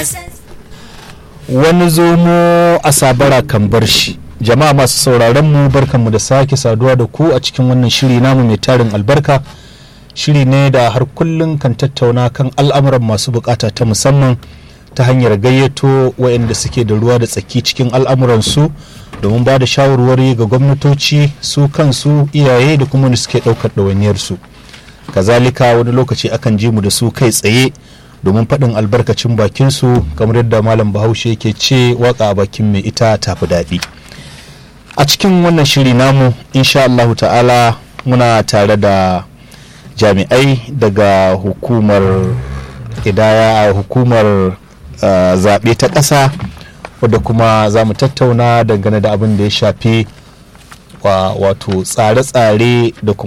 wani zomo a sabara kan bar shi jama'a masu sauraron mu barkanmu da sake saduwa da ku a cikin wannan shiri namu mai tarin albarka shiri ne da har kullum kan tattauna kan al'amuran masu bukata ta musamman ta hanyar gayyato waɗanda suke da ruwa da tsaki cikin al'amuransu domin ba da shawarwari ga gwamnatoci su kansu iyaye da kuma da suke ɗaukar ɗawainiyarsu kazalika wani lokaci akan ji mu da su kai tsaye domin faɗin albarkacin bakinsu kamar yadda malam bahaushe yake ce waka a bakin mai ita tafi daɗi a cikin wannan shiri namu insha Allahu ta'ala muna tare da jami'ai daga hukumar idaya a hukumar uh, zaɓe ta ƙasa wadda kuma za mu tattauna dangane da abin da ya shafi wato tsare-tsare da kuma